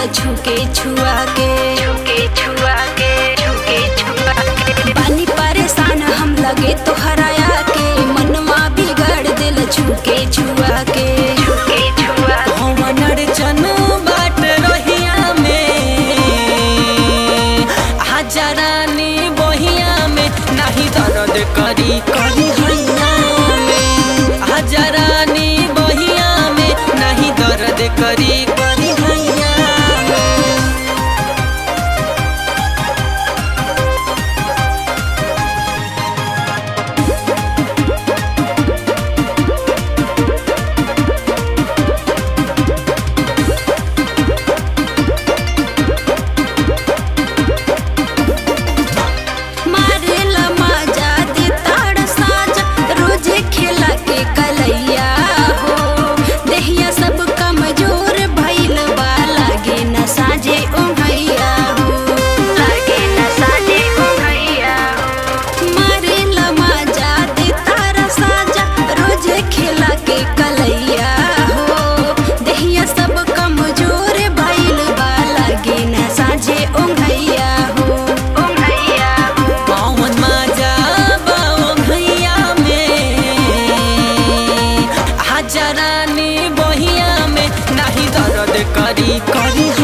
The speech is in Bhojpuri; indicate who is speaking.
Speaker 1: छुके छुआ के छुके छुआ के छुके छुआ के पानी परेशान हम लगे तोहराया के मनवा बिगड़ दिल छुके छुआ के छुके छुआ
Speaker 2: हमर चनु बाट रहिया में हजारानी बहिया में नाही दर्द करी करी हैया में हजारानी बहिया में नाही दर्द करी करी हैया में
Speaker 1: मारेला माजा दे ताड़ साजा रोजे खेला के कलैया हो देहिया सब कमजोर भइल बा लागे न साजे ओंघैया हो लागे न साजे ओंघैया हो मारेला माजा दे ताड़ साजा रोजे खेला के कलैया हो देहिया सब कमजोर भइल बा लागे न साजे ओंघैया हो ओंघैया हो
Speaker 2: पवन माजा बाओ भैया में हजारानी बहिया में नाही दर्द करी करी